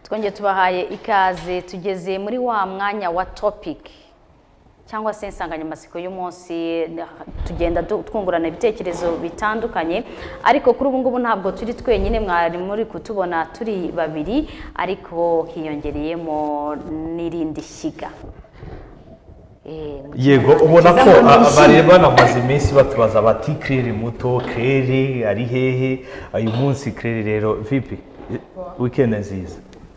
twongeye tubahaye ikaze tugeze muri wa mwanya wa topiki cyangwa se insanganyamatsiko y'umunsi tugenda twungurana ibitekerezo bitandukanye ariko kuri ubu ngubu ntabwo turi twenyine mwari muri kutubona turi babiri ariko hiyongereyemo n'irindi shyiga yego ubona ko bari banamaze iminsi batubaza bati kerere muto kerere ari hehe uyu munsi kerere rero vipi wikendi nziza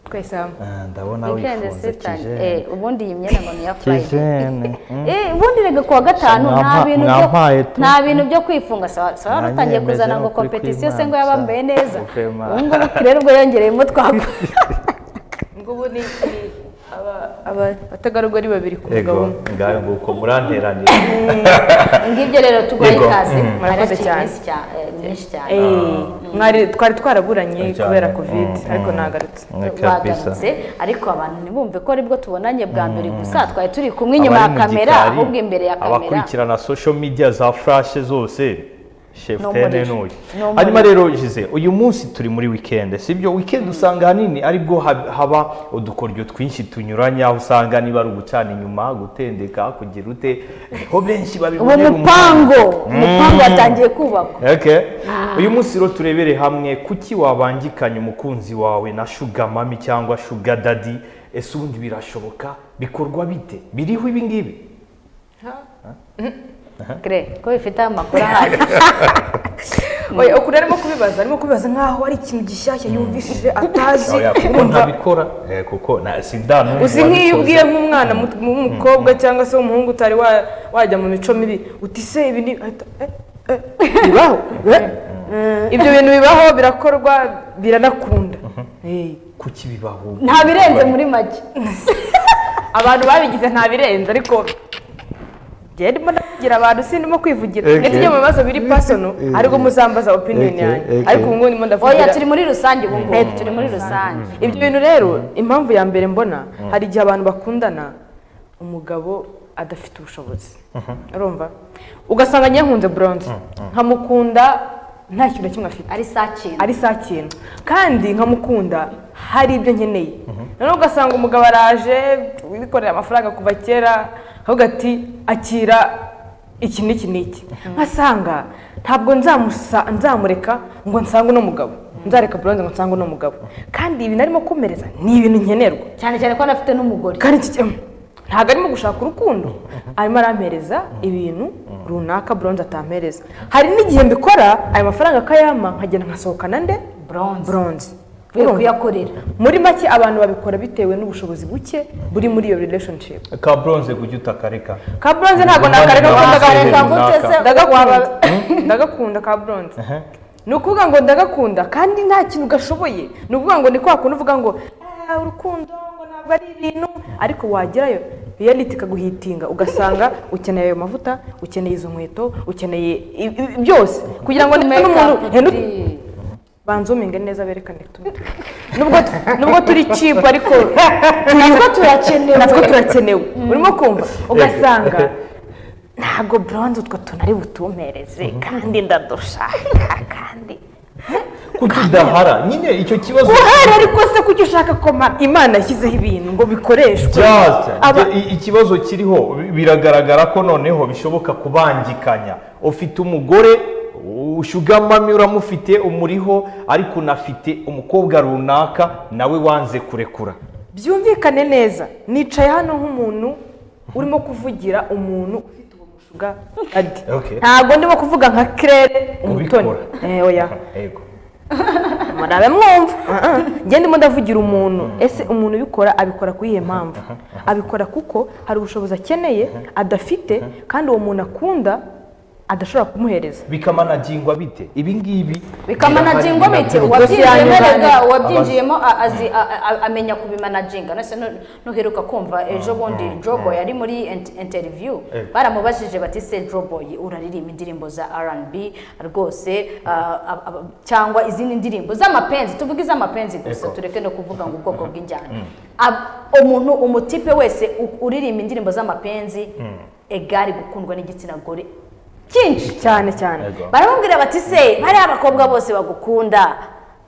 twese hamwe ndabona wifunze kijene eh ubundi iyi myenda ngo ni iya kijene Eh ubundi rega kuwa gatanu Mwa- nta bintu mwampaye byo tu. nta bintu byo kwifunga sawa sawa Nanyemeje rutangiye kuzana ngo ukuri competition se kw'Imana, ngo yabambaye sawa. neza Ukuri kw'Imana. ubu ngubu rero ubwo yongereyemo twakora ngo ubu ni ni aba- aba- abategarugori babiri ku mugabo yego umwe ngaho nguko muranteranira ngibyo rero turwaye Yego. ikaze Mm. Murakoze Harakiri cyane. iminsi cya- eh, myinshi cyane Eh, mwari- twari twaraburanye Cyane. kubera kovide Mm, ariko mm. nagarutse kabisa. bagarutse ariko abantu ntibumve ko aribwo tubonanye bwa mbere gusa twari turi kumwe inyuma ya Abari mu kamera gikari, ahubwo imbere ya kamera abakurikirana social media za furashe zose Ni shefutene umuriro. n'uyu Ni umuriro. hanyuma rero jize uyu munsi turi muri wikendi sibyo wikendi usanga ahanini aribwo hab- haba udukoryo twinshi tunyuranye aho usanga niba ari ugucana inyuma gutendeka kugira ute ho benshi uwo babibonera mupango umupango watangiye kubakwa Okay. uyu munsi rero turebere hamwe kuki wabangikanya umukunzi wawe na shuga mami cyangwa shuga dadi ese ubundi birashoboka bikorwa bite biriho ibi ngibi kre ko bifite amakuru ahari oya ukuri arimo kubibaza arimo kubibaza nk'aho ari ikintu gishyashya yumvishije atazi Oya, kuko urumva ntabikora eh, kuko na sida n'ubu uzi nk'iyo ubwiye nk'umwana muto- w'umukobwa cyangwa se w'umuhungu utari wa- wajya mu mico mibi uti se ibi ni ahita, eh, eh, bibaho eh, ibyo bintu bibaho birakorwa biranakunda Eh, kuki bibaho nta birenze muri make abantu babigize nta birenze ariko njyewe ndimo ndavugira abantu sindimo kwivugira Okay. ndetse ibyo mu bibazo biri pasono ariko muzambaza opiniyoni Okay, yanjye okay. ariko ubu ngubu ndimo oya ndavugira turi muri rusange ubu ngubu turi muri rusange ibyo bintu rero impamvu ya mbere mbona hari igihe abantu bakundana umugabo adafite ubushobozi urumva ugasanga nyahunze buronze nkamukunda nta kintu na kimwe afite ari sakintu ari saa kintu kandi nkamukunda hari ibyo nkeneye noneho ugasanga umugabo araje wikorera amafaranga kuva kera ahubwo ati akira iki n'iki n'iki nkasanga ntabwo nzamusa- nzamureka ngo nsange uno mugabo nzareka buronze ngo nsange uno mugabo kandi ibi narimo kumereza ni ibintu nkenerwa cyane cyane ko anafite n'umugore kandi iki kintu ntabwo arimo gushaka urukundo arimo arampereza ibintu runaka buronze atampereza hari n'igihe mbikora ayo mafaranga akayampa nkagenda nkasohokana nde Buronze. buronze Ugiye Urumva? kuyakorera muri make abantu babikora bitewe n'ubushobozi buke buri muri iyo relationship ka bronze kujya utakareka ka buronze ntabwo Ubundi nakareka nawe kuko wakareka ndagareka gute se? ndagakunda ndagakunda ka buronze ni ukuvuga ngo ndagakunda kandi nta kintu gashoboye ni ukuvuga ngo ni kwa kundi uvuga ngo "Ah, urukundo ngo ntabwo ari ibintu ariko wagerayo reality ikaguhitinga ugasanga ukeneye ayo mavuta ukeneye izo nkweto ukeneye i- i- byose kugira ngo niba n'umuntu Makeup, Henry, banzuminge neza berekane utuntu nubwo nubwo turi cheap ariko natwo turakenewe natwo turakenewe urimo kumva ugasanga ntabwo buronze utwo tuntu ari butumpereze kandi ndadushaka kandi kuki udahara nyine icyo kibazo uhari ariko se kuki ushaka ko ma- imana yashyizeho ibintu ngo bikoreshwe Just, Aba- i- ikibazo kiriho biragaragara ko noneho bishoboka kubangikanya ufite umugore ushugamami uramufite umuriho ariko unafite umukobwa runaka nawe wanze kurekura byumvikane neza nicaye hano nk'umuntu urimo kuvugira umuntu ufite uwo mushuga adi Okay. ntabwo ndimo kuvuga nka kirere umutoni Ubikora. Eh, oya yego murabe mwumva ngende ndimo ndavugira umuntu ese umuntu ubikora abikora kuri iyo mpamvu abikora kuko hari ubushobozi akeneye adafite kandi uwo muntu akunda adashobora kumuhereza bikamanagingwa bite ibi ngibi bikamanagingwa birahari, bite nabyo uwabyinjiyemo yanyuranye. erega uwabyinjiyemo a- azi- a- a- amenya kubimanaginga nose nu- nuheruka kumva ejo bundi jobo yari muri ent- interview Eh. baramubajije bati se jobo uraririmba indirimbo za R&B rwose ah, ah, ah, cyangwa izindi ndirimbo z'amapenzi tuvuge iz'amapenzi gusa Eko. tureke no kuvuga ngo ubwoko bw'injyana Ab- umuntu umutipe wese u- uririmba indirimbo z'amapenzi egari gukundwa n'igitsina gore cyinshi cyane cyane Yego. baramubwira bati se bariya abakobwa bose bagukunda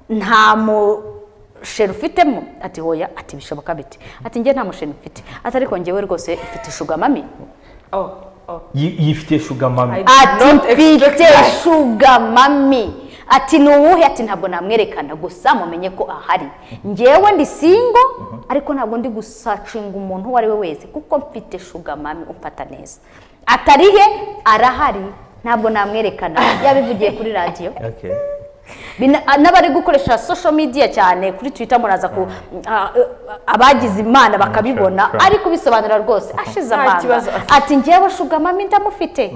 nta mu sheri ufitemo ati hoya ati bishoboka bite ati njye nta musheri mfite ati ariko njyewe rwose mfite shugamami oh oh Yi- yifitiye shugamami I- ati Don't expect mfite that. shugamami ati ni uwuhe ati ntabwo namwerekana gusa mumenye ko ahari njyewe ndi singo ariko ntabwo ndi gusacinga umuntu uwo ari we wese kuko mfite shugamami umfata neza atarihe arahari ntabwo namwerekana yabivugiye kuri radiyo Okay. Bina- a- n'abari gukoresha social media cyane kuri twitter muraza ku a- a- abagize imana bakabibona sure. ariko ubisobanura rwose ashize Nta amanga kibazo afite. ati ngewe shugamami ndamufite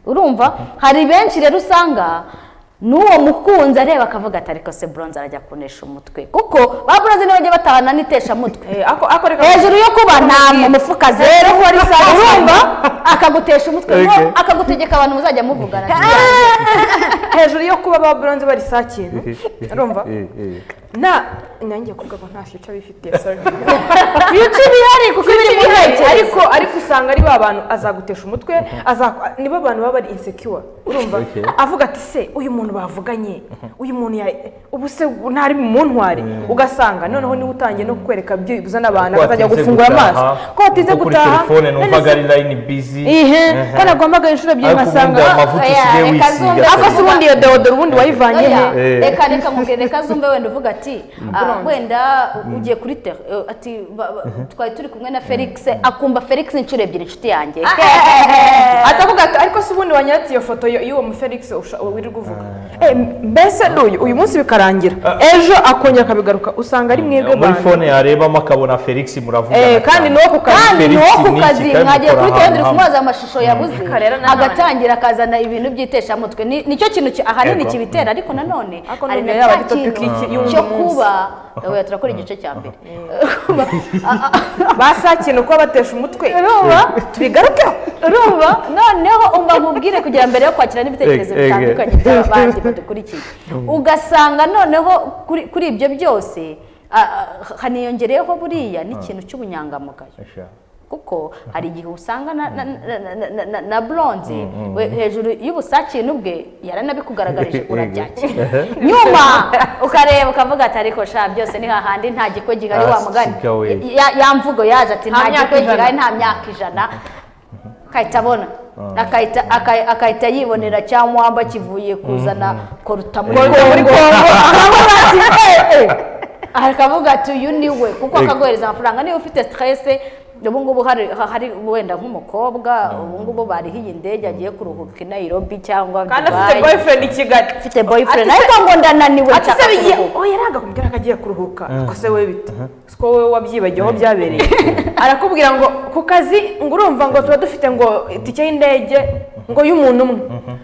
urumva hari benshi rero usanga n'uwo mukunzi areba akavuga ati ariko se buronze arajya kunesha umutwe kuko ba buronze niba bajya batahana n'iteshamutwe eh ako ako reka hejuru yo kuba nta mufuka zero urumva akagutesha umutwe ngo Okay. akagutegeka abantu muzajya muvugana hejuru yo kuba ba bronze bari saa kintu urumva Eh, eh. na nanjye kuvuga ngo nta future bifitiye sorry ibice bihari kuko biri mu Hey, ntekerezo ariko ariko usanga ari ba bantu azagutesha umutwe aza- nibo bantu baba bari insecure urumva Okay. avuga ati se uyu muntu bavuganye uyu muntu ya ubu se ntari bumuntware ugasanga noneho niwe utangiye no kwereka byibuze n'abantu Ko bakajya watinze gufungura amaso gutaha, ko watinze kuko gutaha kuri telefone numvaga none ari line busy se- ihe ko nagombaga inshuro ebyiri ariko ubundi nkasanga ayo mavuta oya, usigaye reka wisiga zumve. ako se ubundi iyo deodoro ubundi wayivanye he Oya, Eh. reka reka mubwire reka zumve wenda uvuga ati "Ah, wenda ugiye kuri ter eh, ati ba- ba- twari turi kumwe na felix akumva felix inshuro ebyiri inshuti yanjye atavuga ati ariko se ubundi wanyeretse iyo foto yo- y'uwo mufelix usha- wirirwa uvuga Eh, mbese n'uyu uyu munsi bikarangira ejo akongera akabigaruka usanga ari mwebwe muri bantu fone yarebamo akabona felix muravugana Eh, cyane. kandi n'uwo ku kandi kazi Felix nuwo ku ni iki? kazi Kandi mwagiye mukora kuri telefone ahantu uri hamwe. kumubaza amashusho yabuze Reka rero nanone. agatangira akazana ibintu by'iteshamutwe Ni- nicyo kintu ki- ahanini Ego. kibitera ariko nanone Ariko hari na numva yaba cya ari topic y'iki- kintu y'undi cyo munsi. kuba oya, turakora igice cya mbere basakintu kuba batesha umutwe urumva tubigarukeho urumva noneho umva nkubwire kugira mbere yo kwakira n'ibitekerezo Ege, ege. bitandukanye by'abandi badukurikiye ugasanga noneho kuri kuri ibyo byose ah, ah, haniyongereyeho buriya n'ikintu cy'ubunyangamugayo Asha. kuko hari igihe usanga na, na, na, na- na, na, na bronze we, hejuru y'ubusakintu bwe yaranabikugaragarije urabyakira nyuma ukareba ukavuga ati ariko sha byose ni hahandi nta gikwe gihari wa mugani Asiga we. Ya- ya mvugo yaje ati Nta nta myaka gikwe ijana. gihari nta myaka ijana akahita abona akahita aka- akahita yibonera cyangwa wamba kivuye kuzana koruta muri Koruta muri kongo Kongo. akavuga ati "Eh, eh." akavuga ati uyu ni we kuko akaguhereza amafaranga niba ufite stresse ubu ngubu hari hari wenda nk'umukobwa ubu ngubu bariho iyi ndege agiye kuruhuka i nairobi cyangwa kandi afite Dubai. boyfriend i kigali afite boyfriend Ati se- ariko ngo ndananiwe ati se nshaka bigiye kuruhuka. oya ntabwo akubwira ko agiye kuruhuka ko se we bite si ko wowe wabyibagiwe aho byabereye arakubwira ngo ku kazi ngo urumva ngo tuba dufite ngo itike y'indege ngo y'umuntu umwe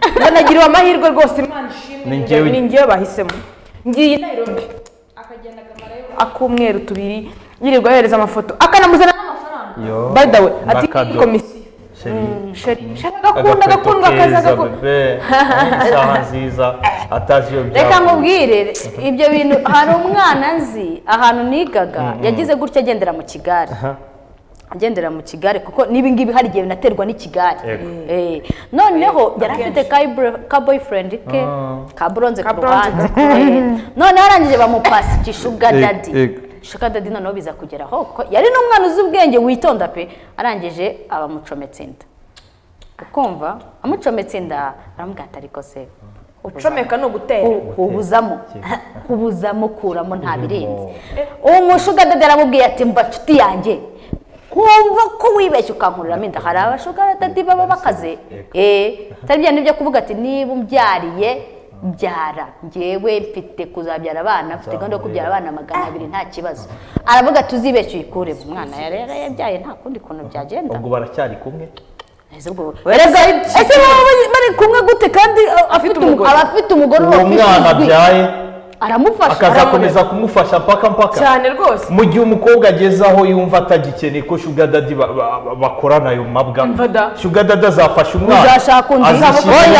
ngo nagiriwe amahirwe rwose imana Ni ishimwe njyewe- ni njyewe bahisemo ngiye i Nairobi akagenda akamarayo ak'umweru tubiri yirirwa yohereza amafoto akanamuzana n'amafaranga Yo. by the way ati N'akado. ni komisiyo Chérie. shaka agakunda agakundwa keza akaza agakunda bebe isaha nziza ataziyo reka mubwire ibyo bintu hari umwana nzi ahantu nigaga yagize gutya agendera mu kigare agendera mu kigare kuko n'ibingibi hari igihe binaterwa n'ikigare Yego. Eh, noneho yari afite ka boyfriend ke ka bronze ku Ka bronze. ruhande Eh, noneho arangije bamupasa ikishuga Yego, dadi yego. shuka dadi noneho biza kugera aho kuko yari n'umwana uzi ubwenge witonda pe arangije abamucometse inda ukumva amucometse inda aramubwira ati ariko se ucomeka ni ugutera ku- kubuzamo kubuzamo kuramo nta birenze uwo mushugadade aramubwiye ati mba nshuti yanjye nkumva ko wibeshye ukankuriramo inda hari abashugadadi baba bakaze eh atari bya byo kuvuga ati niba umbyariye byara njyewe mfite kuzabyara abana mfite gahunda yo kubyara abana magana abiri nta kibazo aravuga ati uzibeshye uyikuremo umwana rero yabyaye nta kundi kuntu byagenda ubwo baracyari kumwe ese ubwo ese baba bari kumwe gute kandi uh, afite umugore aba afite umugore uba uwo afite mwana ijwi. abyaye aramufasha akazakomeza kumufasha mpaka mpaka cyane rwose mu gihe umukobwa ageze aho yumva atagikeneye ko shugadadi bakorana ayo mabwa Umva da. shugadadi azafasha umwana Uzashaka undi. azishyira Oya,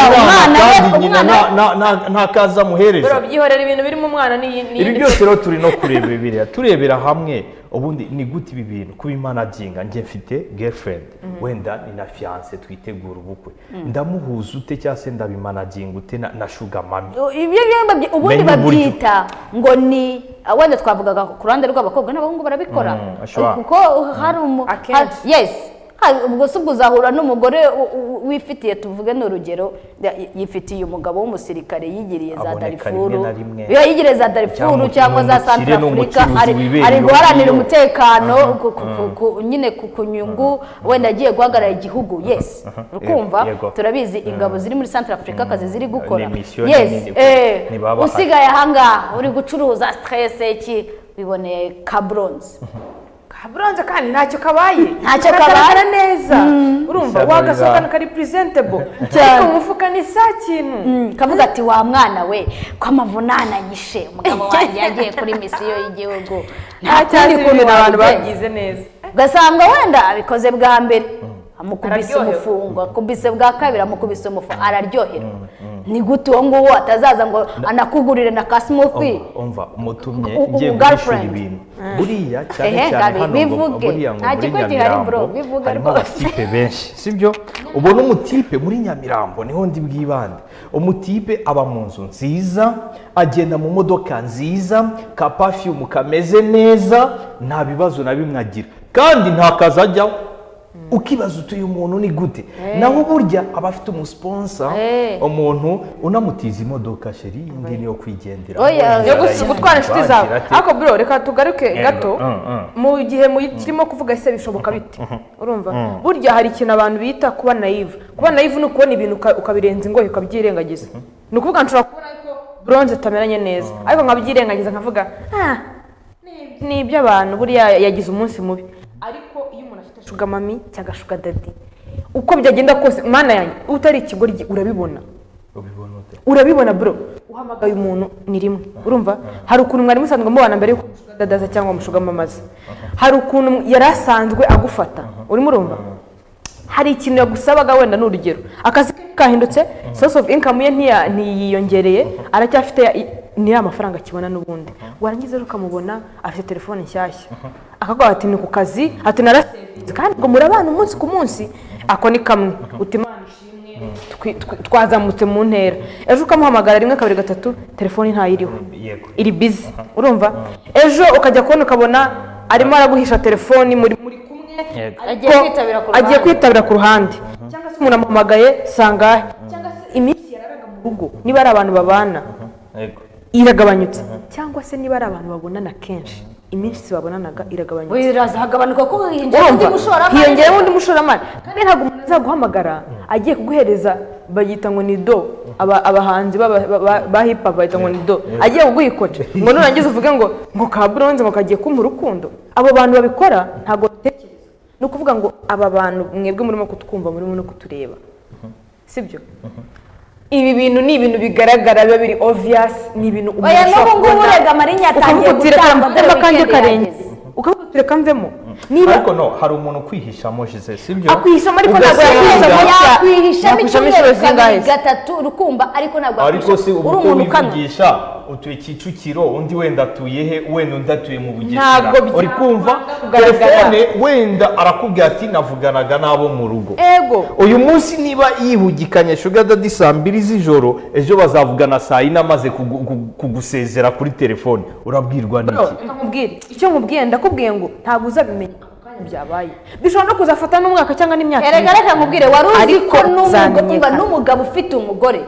umwana umwana we, kandi nyina umwana nta- nta- nta- nta kazi amuhereza rero byihorera ibintu birimo umwana n'iyi ibi byose rero turi no kureba biriya turebera hamwe ubundi ni gute ibi bintu kuba imanaginga njye mfite girlfriend wenda ni na fiance twitegura ubukwe ndamuhuza ute cyangwa se ndabimanaginga ute na- na shugamami ibyo byombi ubundi Menya uburyo. kwita ngo ni ah, wenda twavugaga ku ruhande rw'abakobwa n'abahungu barabikora Mm, ashobora. kuko hari umu Akenshi. hari- yes Hari- ubwo si ubwo uzahura n'umugore u- u- wifitiye tuvuge ni urugero ya- yifitiye umugabo w'umusirikare yigiriye za Aboneka darifuru rimwe na rimwe. Iyo yigiriye za darifuru Cyangwa cyangwa za ni umukire, ni santarafurika umucuruzi ari wibereye ari iyo guharanira ngiyo. umutekano ku- ku- ku- ku- nyine ku ku nyungu wenda agiye guhagarara igihugu yes ukumva Yego. turabizi ingabo ziri muri santarafurika akazi ziri gukora Ni mission, yes ni- eh, ni baba usigaye ahangaha uri gucuruza stress iki wiboneye kabronze kaburanza kandi ntacyo kabaye Ntacyo Kagaragara kabaye. neza urumva Ishyano wagasohokana riza- kari presentable Cyane. ariko mu mufuka ni sa kintu kavuga ati wa mwana we ko amavunana yishe umugabo wanjye yagiye kuri misiyo y'igihugu nta cyari ibintu abantu wabigenza. babyize neza ugasanga wenda abikoze bwa mbere amukubise Araryoherwa. umufungo akubise bwa kabiri amukubise umufungo araryoherwa ni gute uwo nguwo atazaza ngo anakugurire na ka smoothie Umva, umva umutumye U- u- ngiye u- guhishura girlfriend. ibintu buriya cyane Ehe, cyane Gabi, hano ngo- bivuge. buriya ngo Nta muri kigo gihari, bro, Nyamirambo bivuge harimo rwose. abatipe benshi sibyo ubona umutipe muri Nyamirambo niho ndi bwibande umutipe aba mu nzu nziza agenda mu modoka nziza ka perfume kameze neza nta bibazo na bimwe agira kandi nta kazi ajyaho ukibaza uti uyu muntu ni gute naho burya aba afite umusponsa Eh. umuntu unamutiza imodoka sheri iyi ngiyi niyo kwigendera Oya, Oya, yo Oya, gusa oya. gutwara inshuti zawe Bagira ati, ariko bro reka tugaruke Yego, gato mm, mm. mu gihe mu- kirimo kuvuga ese bishoboka bite urumva burya hari ikintu abantu bita kuba nayive kuba nayive ni ukubona ibintu uka- ukabirenza ingoyi ukabyirengagiza ni ukuvuga nshobora kubona ariko bronze tutamenyanye neza ariko nkabyirengagiza nkavuga "Ah, ni- ni iby'abantu buriya yagize umunsi mubi ariko iyo umuntu afite shuga mami cyangwa shuga dadi uko byagenda kose mwana yanjye utari ikigoryi urabibona ubibona ute urabibona bro uhamagaye umuntu ni rimwe urumva hari ukuntu mwari musanzwe mubana mbere yuko dadaza cyangwa mushugamamaza hari ukuntu yari asanzwe agufata urimo urumva hari ikintu yagusabaga wenda ni urugero akazi ke kahindutse source of income ye ntiya- ntiyiyongereye aracyafite ya- i- ni ya mafaranga akibona n'ubundi warangiza rero ukamubona afite telefone nshyashya akaguha ati ni ku kazi ati narasevinze kandi ubwo murabana umunsi ku munsi ako ni kamwe uti "Mana ishimwe, twi- twi- twazamutse mu ntera ejo ukamuhamagara rimwe kabiri gatatu telefoni ntayiriho yego iri bizi urumva ejo ukajya kubona ukabona arimo araguhisha telefoni muri muri kumwe Yego. Agiye ko- kwitabira ku agiye ruhande. kwitabira ku ruhande cyangwa se umuntu amuhamagaye sangahe cyangwa se iminsi yararaga mu rugo niba ari abantu babana yego iragabanyutse cyangwa se niba ari abantu babonana kenshi iminsi babonanaga iragabanyutse birazagabanuka kuko hiyongeraho undi urumva mushoramari hiyongereho undi mushoramari kandi ntabwo umuntu azaguhamagara agiye kuguhereza bayita ngo ni do Aba- abahanzi b'aba- ba- ba- ba hip hop bayita ngo ni do agiye kuguhikora ngo nurangiza uvuge ngo ngo ka buronze ngo kagiye kumpa urukundo abo bantu babikora ntabwo babitekereza ni ukuvuga ngo aba bantu mwebwe murimo kutwumva murimo no kutureba sibyo ibi bintu ni ibintu bigaragara biba biri obvious ni ibintu umuntu Oya, n'ubu ashobora ngubu kubona. urega marinya atangiye Ukavuga uti, "Reka gutamba dore ndamva kanjye weekend karenze." yageze. ukavuga uti, "Reka mvemo niba ariko no hari umuntu ukwihishamo jize sibyo akwihishamo ariko ntabwo Ugasanga- yakwihishamo yakwihishamo Yakwihishamo icyumweru inshuro kabiri zingahe? gatatu rukumba ariko ntabwo ariko si yakwihisha uri ubu uko umuntu ukanwa wivugisha utuye kicukiro undi wenda atuye he wenda undi atuye mu bugesera Ntabwo bya- uri kumva kugaragara. telefone wenda arakubwira ati navuganaga n'abo mu rugo ego uyu munsi niba yihugikanye shuga dadi saa mbiri z'ijoro ejo bazavugana saa yine amaze kugu- kugu- kugusezera kuri telefone urabwirwa n'iki reka nkubwire icyo nkubwiye ndakubwiye ngo ntabwo uzabimenya ako kanya byabaye bishobora no kuzafata n'umwaka cyangwa n'imyaka erega ibiri. reka nkubwire wari uzi Ariko ko n'umugabo- umva, zamenyekana. n'umugabo ufite umugore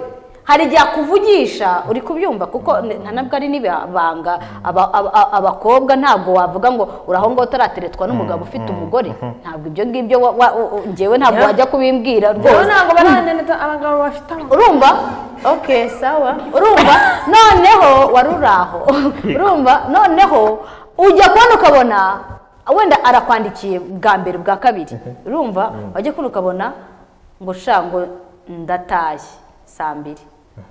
hari igihe akuvugisha uri kubyumva kuko n- nta nabwo ari n'ibanga aba- aba- aba- abakobwa ntabwo wavuga ngo uri aho ngaho utarateretwa n'umugabo ufite umugore ntabwo ibyo ngibyo wa- wa- u- u- njyewe ntabwo Yeah. wajya kubimbwira rero rwose ntabwo barananeta abagabo bafite amafaranga urumva ok sawa urumva noneho wari uri aho urumva noneho ujya kubona ukabona wenda arakwandikiye bwa mbere bwa kabiri urumva wajya kubona ukabona ngo sha ngo ndatashye saa mbiri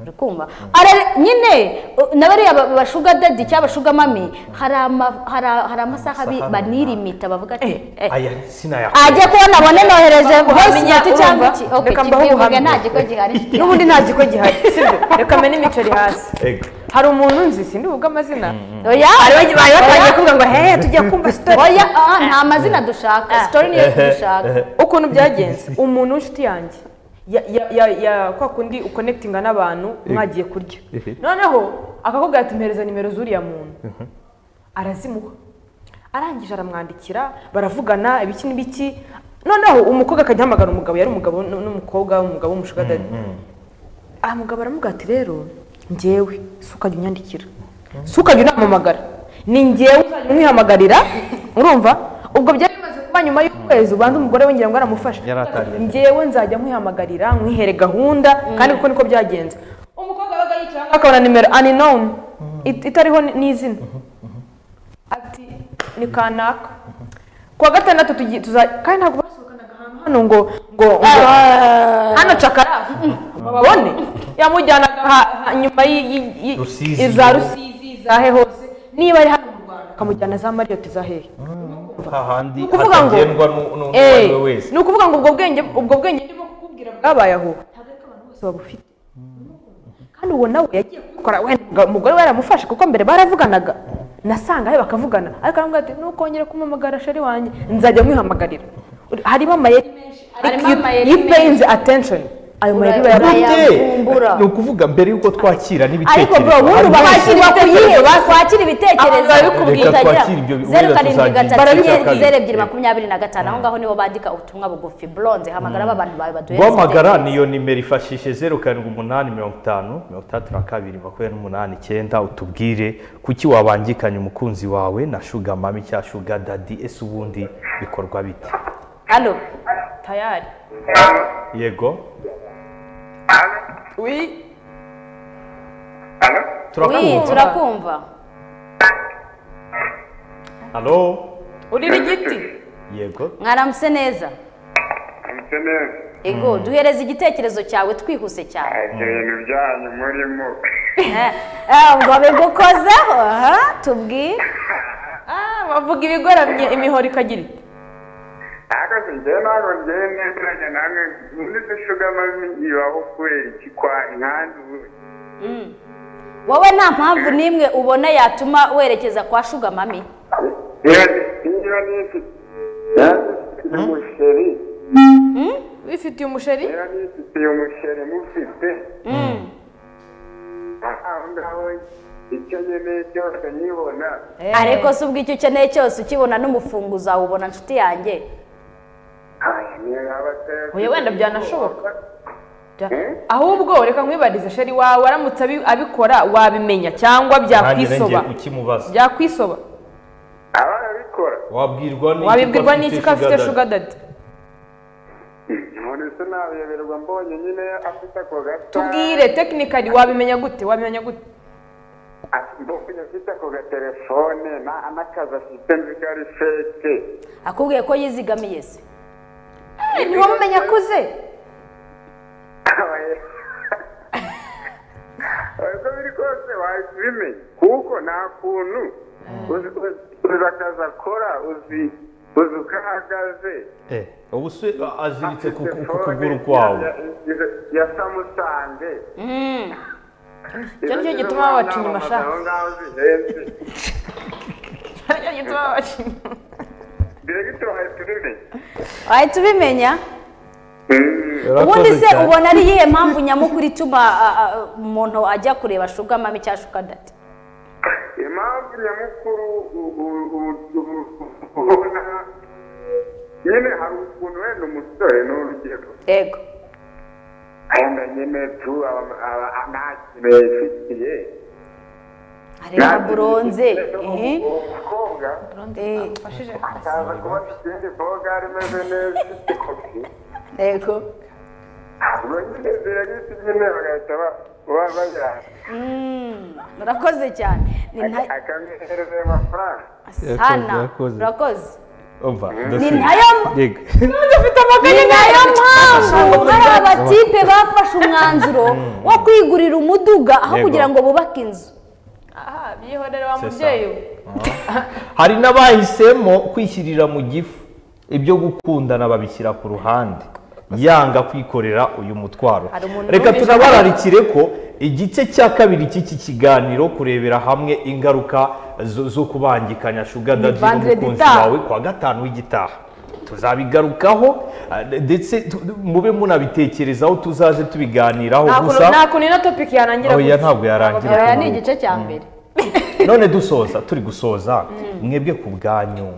uri kumva Ara- nyine uh, na bariya ba- bashuga dadi cyangwa bashuga mami hari ama- hari- hari amasaha bi- Amasaha banirimita bavuga ati eh, aya sinayakora ajya kubona abone nohereje voice Uhamenya, note cyangwa urumva? iki ok Reka mbahe kibyuvuge ubuhamya. nta giko gihari n'ubundi nta giko gihari sibyo reka mene imiceri hasi Ego. hari umuntu nzi sindi buvuge amazina oya bari bari batangiye kuvuga ngo hehe tujya kumva sitori oya ah, nta mazina dushaka sitori niyo dushaka ukuntu byagenze umuntu w'inshuti yanjye ya ya- ya ya kwa kundi ukonekitinga n'abantu mwagiye kurya Ehe. noneho akakubwira ati mpereza nimero z'uriya muntu arazimuha arangije aramwandikira baravugana ibiki n'ibiki noneho umukobwa akajya ahamagara umugabo yari umugabo n- n'umukobwa umugabo w'umushukadari aha mugabo aramuga ati rero njyewe si ukajya unyandikira si ukajya unampamagara ni njyewe uzajya uniihamagarira urumva ubwo byari bimaze kuba nyuma y'ukwezi ubanza umugore we ngira ngo aramufasha Yari atangiye. njyewe nzajya mwihamagarira mwihere gahunda kandi kuko niko byagenze umukobwa wabaga yicaye ahangaha akabona nimero aninowuni itariho ni- n'izina ati ni kanaka kuwa gatandatu tugi- tuza kandi ntabwo basohokanaga ahantu hano ngo ngo ngo- hano cakarafu babone yamujyanaga ha- ha- nyuma y'i- y'i- y'i- Rusizi. iza rusizi za he hose niba ari hano mu rwanda akamujyana za mariyoti za hehe hahandi ni ukuvuga ngo hatagendwa nu- nu- n'uwo ari Eh, we wese ni ukuvuga ngo ubwo bwenge ubwo bwenge ndimo kukubwira bwabaye aho ntabwo ariko abantu bose babufite kandi uwo nawe yagiye kubikora wenda umugabo- umugore we yaramufashe kuko mbere baravuganaga nasanga he bakavugana ariko aramubwira ati nukongera kumamagara sheri wanjye nzajya mwihamagarira harimo amayeri menshi Harimo ariko amayeri you paying attention ayo mayeri Ura- bayabonye Bayavumbura. ni ukuvuga mbere yuko twakira ariko n'ibitekerezo bro ubundi hari ubashyira Kwakira kuyihe ibitekerezo basi. wakwakira ibitekerezo Abagabo Reka babikubwira. utagira twakire ibyo bi- zeru ubundi karindwi tuzagira gatatu ikibazo zeru- cya kabiri. zeru ebyiri makumyabiri na gatanu aho ngaho nibo bandika ubutumwa bugufi blonze hamagara aba bantu bawe baduhereza guhamagara ibitekerezo. niyo nimero ifashishije zeru karindwi umunani mirongo itanu mirongo itandatu na kabiri makumyabiri n'umunani icyenda utubwire kuki wabangikanya umukunzi wawe na shuga mami cya shuga dadi ese ubundi bikorwa bite Allo? tayari yego wi Oui, turakumva turakumva halo urira igiti yego mwaramutse neza amutse neza ego duhereze igitekerezo cyawe twihuse cyane ibyo bintu byanyu murimo Eh, eh, ngo bigukozeho aha, tubwire Ah, bavuga ibigoramye imihoro ikagira iti ariko si njyewe ntabwo njyewe nemeranya namwe muri dushugama ibaho kubera iki kwa nkandi ubu wowe nta mpamvu n'imwe ubona yatuma werekeza kwa shuga mami iyo iyo ni ifite bifitiye ifitiye umusheri umusheri iyo ni ifitiye umusheri mufite aho ngaho icyo nkeneye cyose nyibona ariko si ubwo icyo ukeneye cyose ukibona n'umufunguzo wawubona nshuti yange Oya, wenda byanashoboka. Ja- Eh? ahubwo reka nkwibarize sheri wawe aramutse abi- abikora wabimenya cyangwa nanjye ngiye byakwisoba kukimubaza byakwisoba abarabikora wabwirwa n'iki wabibwirwa ko afite n'iki ko afite Sugar shuga dadi umuntu se nabiyoberwa mbonye nyine afite ako gata tubwire tekinikari wabimenya gute wabimenya gute mbonye afite ako gatelefone na- n'akazi afite nzi ko ari feke akubwiye ko yizigamiye se Eh, ntiwamumenya akuze uko biri kose wabimenya kuko nta kuntu uzi uzi akazi akora uzi uzi uko ahagaze dad. Eh, ubu se aziritse ku ku- ku Telefone kuguru kwawe ya- ya- ya samusange Icyo ni cyo gituma babacira amashati amashati aho ngaho zihenze Icyo ni cyo gituma babacira diregito wahita ubimenya wahita ubimenya ubundi Urakoze se cyane. ubona ari iyihe mpamvu nyamukuru ituma a- a- umuntu ajya kureba shuga mami cyangwa shuga dadi impamvu nyamukuru u- u- u- u- ubona nyine hari ukuntu wenda umusore ni urugero yego wenda nyine tu aba- aba- nta kintu yifitiye areba buronze ehe. umukobwa Eh, akaza kubona ikindi boga rimeze neza ifite kopi yego ubwo nyine ziragisi nyine bagahita ba- ba- bajyana Mm, urakoze cyane ni nta- akamwohereza ayo mafaranga sana urakoze. urakoze umva ni ndasubira. nayo Yego. ni nayo mpamvu hari abatipe bafashe umwanzuro wo kwigurira umuduga aho Yego. kugira ngo bubake inzu aha byihorere wa C'est ça. mubyeyi we hari n'abahisemo kwishyirira mu gifu ibyo gukundana babishyira ku ruhande yanga kwikorera uyu mutwaro Hari umuntu reka wumvise- tunabararikire ko igice cya kabiri cy'iki kiganiro kurebera hamwe ingaruka zo zo kubangikanya shuga dadi Vendredi n'umukunzi itaha. wawe kwa gatanu w'igitaha tuzabigarukaho ndetse tu- mube munabitekerezaho tuzaze tubiganiraho nta kuntu- gusa nta kuntu ino topiki yarangira Oya, gutya. ntabwo yarangira. aya ni igice cya mbere none dusoza turi gusoza mwebwe ku bwanyu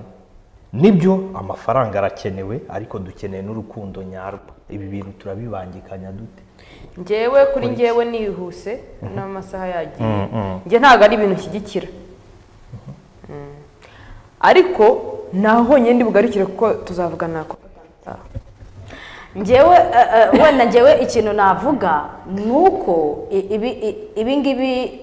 nibyo amafaranga arakenewe ariko dukeneye n'urukundo nyarwo ibi bintu turabibangikanya dute njyewe kuri njyewe nihuse n'amasaha yagiye njye ntabwo ari ibintu nshyigikira Mm. ariko naho honyine ndi bugarukire kuko tuzavugana ku njyewe eh, eh, wenda njyewe ikintu navuga ni uko i- ibi i- ibi ngibi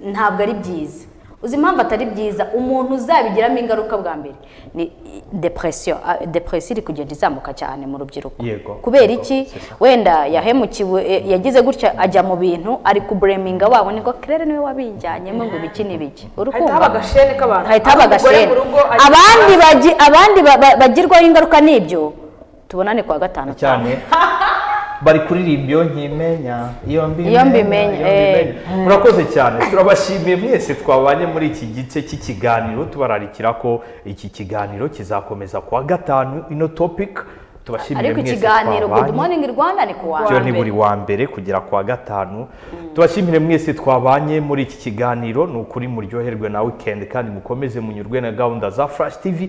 ntabwo ari byiza uzi impamvu atari byiza umuntu uzabigiramo ingaruka bwa mbere ni depresiyo depresiyo iri kugenda izamuka cyane mu rubyiruko Yego. kubera Yego, iki c'est ça. wenda yahemukiwe eh, yagize gutya ajya mu bintu ari kubureminga wabo niko kerere niwe wabijyanyemo ngo ibiki n'ibiki hahita haba urukundo agashene k'abantu hahita haba Umugore agasheni mu rugo ari- abandi bagi- abandi ba- ba- bagirwaho ingaruka n'ibyo tubonane kuwa gatanu cyane bari kuririmba iyo nkimenya iyo mbimenya Iyo mbimenya, iyo eh. mbimenya. murakoze cyane turabashimiye mwese twabanye muri iki gice cy'ikiganiro tubararikira ko iki kiganiro kizakomeza kuwa gatanu ino topic tubashimiye ariko mwese ikiganiro good twabanye morning rwanda ni kuwa byo ni mbere. buri wa mbere kugera ku wa gatanu tubashimire mwese twabanye muri iki kiganiro ni ukuri muryoherwe na wikendi kandi mukomeze munyurwe na gahunda za furashi tivi